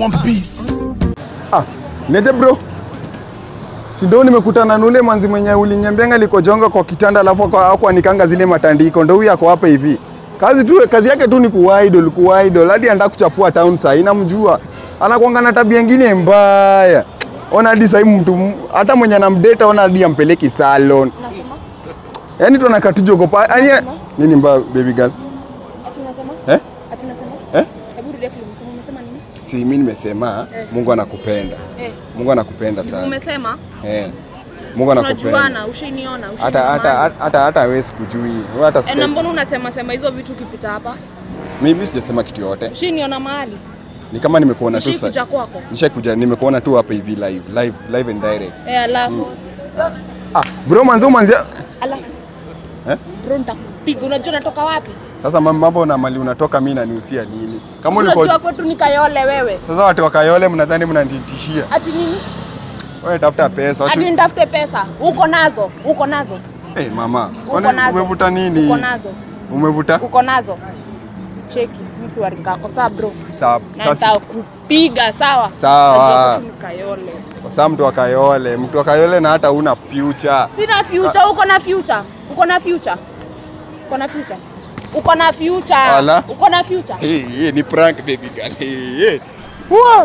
want peace. Ah, niaje bro? Si ndio nimekutana na ule mwanzi mwenye uliniambianga likojonga kwa kitanda alafu kwa hapo anikanga zile matandiko. Ndio huyu ako hapa hivi. Kazi tu kazi yake tu ni kuidol, kuidol. Hadi anataka kuchafua town saa hii namjua. Anakuanga na tabia nyingine mbaya. Ona hadi sasa mtu hata mwenye anamdate ona hadi ampeleki salon. Unasema? Yaani tu anakatujogo pa. Yaani nini mbaya baby girl? Ati unasema? Eh? Ati unasema? Eh? Hebu rudia kile umesema. Umesema nini? Si mimi nimesema Eh. Mungu anakupenda. Eh. Mungu anakupenda sana. Umesema? Eh. Mungu anakupenda. Tunajuana, ushainiona, hata ushainiona. hata hata hata hata sikujui Wewe hata Eh, na sika mbona unasema sema hizo vitu ukipita hapa? mimi sijasema kitu yote Ushainiona mahali? ni kama nimekuona tu Ushaikuja sasa kwako? nishakuja nimekuona tu hapa hivi live live live and direct Eh, alafu ah bro manzo manzia alafu eh bro nitakupiga. Unajua natoka wapi? sasa mam- mambo na mali unatoka mimi nanihusia nini kama ulikuwa Unajua kwetu ni Kayole wewe. sasa watu wakayole mnadhani mnanitishia Ati nini? wewe tafuta pesa watu Ati nitafute pesa. Uko nazo, uko nazo, eh mama uko kwani nazo. umevuta nini Uko nazo, umevuta uko nazo. Cheki, mimi si warikako sawa bro. sawa Na sasa nitakupiga sawa. Sawa. Unajua kwetu ni Kayole. kwa sababu mtu akayole mtu akayole na hata una future Sina future, uko na future. Uko na future. Uko na future. Uko na future. Ala. Uko na future. Hey, hey, ni prank baby girl. Hey, hey. What?